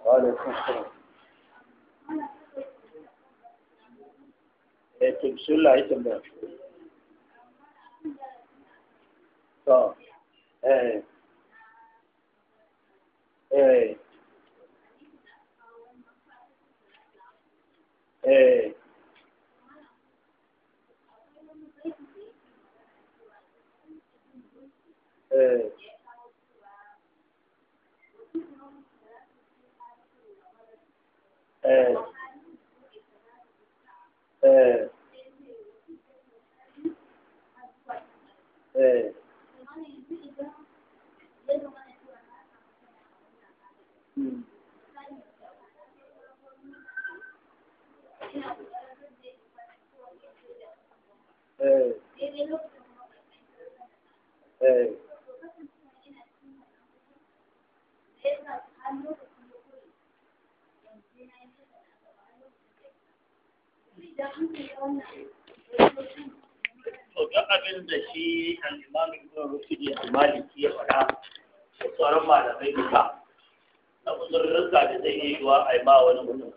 وعليكم السلام eh to bismillah ya tambaya to eh eh eh eh eh eh eh mm. eh eh to duk abin da shi al-imam ibn rushdi al-maliki ya faɗa da sauran malamai duka na uzurrurka da zai yi wa a ma wani mutum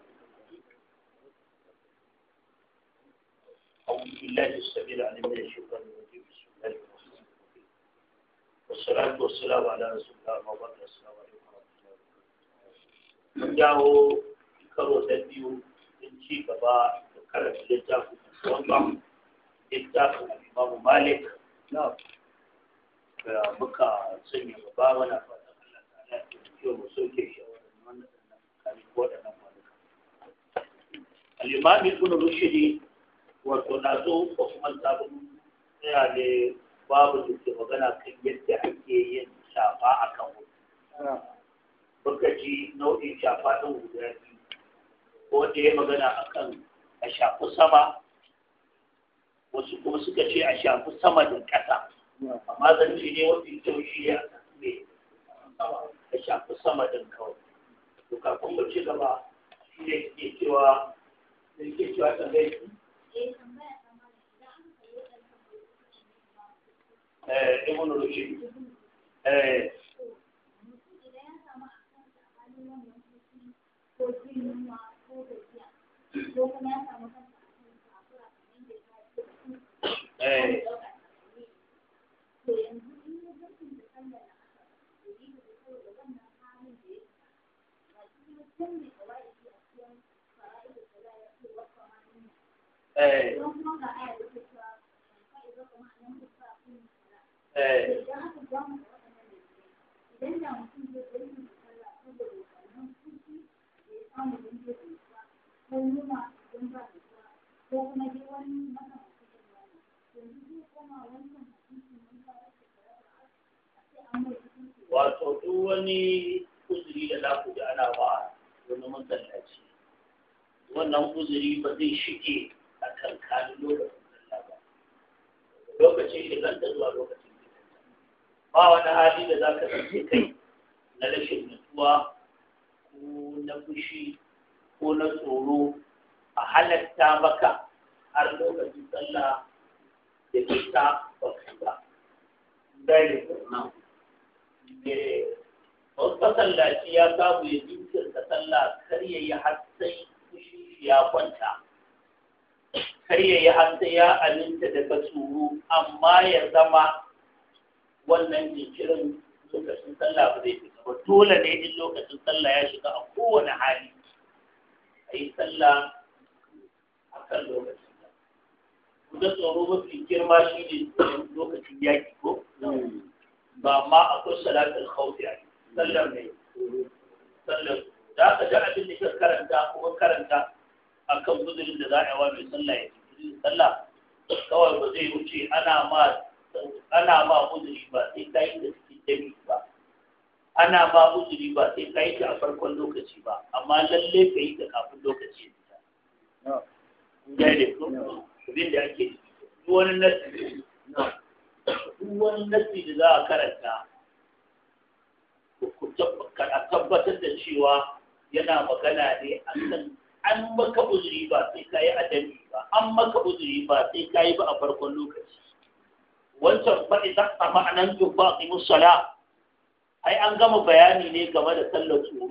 أعوذ بالله السميع العليم من الشيطان الرجيم بسم الله الرحمن الرحيم والصلاة والسلام على رسول الله وبعد السلام عليكم ورحمة الله وبركاته mun dawo karo ta biyu in ci gaba da karanta littafin wannan littafin imamu malik na'am da muka sanya gaba mana fatan Allah ta'ala ya kiyo mu soke shi a wannan kafin waɗannan kwanuka al-imam ibn rushdi wato na zo ko kuma sabon tsaya ne babu da ke magana kan yadda ake yin shafa akan wuta muka ji nau'in shafa ɗin guda biyu ko da ya magana akan a shafi sama wasu kuma suka ce a shafi sama da ƙasa amma zan ce ne mafi kyau shi ya ne a shafi sama ɗin kawai to kafin mu ci gaba shi ne ke cewa da ke cewa tambayi eh ibn rushd eh eh eh eh wato duk wani uzuri da za ku ji ana ba wani masallaci wannan uzuri ba zai shige a kan kanin lokacin sallah ba lokacin shigar da zuwa lokacin fitar ba wani hali da za ka tsaye kai na rashin nutsuwa ko na fushi ko na tsoro a halatta maka har lokacin sallah da fita ba kai ba. Gane ko? wasu masallaci ya samu ya jinkirta sallah kar ya yi har sai fushi ya kwanta kar ya yi har sai ya aminta daga tsoro amma ya zama wannan jinkirin lokacin sallah ba zai fita ba dole ne in lokacin sallah ya shiga a kowane hali a yi sallah a kan lokacin da kuma tsoro mafi girma shi ne lokacin yaƙi ko ba ma akwai salatul khawfi a sallar ne sallar da aka ji abin da ka karanta kuma karanta akan guzurin da za a yi wa mai sallah ya ci sallah kawai ba zai wuce ana ma ana ma uzuri ba sai ka yi da cikin jami ba ana ma uzuri ba sai ka yi ta a farkon lokaci ba amma lalle ka yi ta kafin lokaci ya fita ya ne ko abin da ake duk wani nasi duk wani nasi da za a karanta a tabbatar da cewa yana magana ne a kan an maka uzuri ba sai ka yi adami ba an maka uzuri ba sai ka yi ba a farkon lokaci wancan fa idan a ma'anan tufa a musala ai an gama bayani ne game da sallar tsoro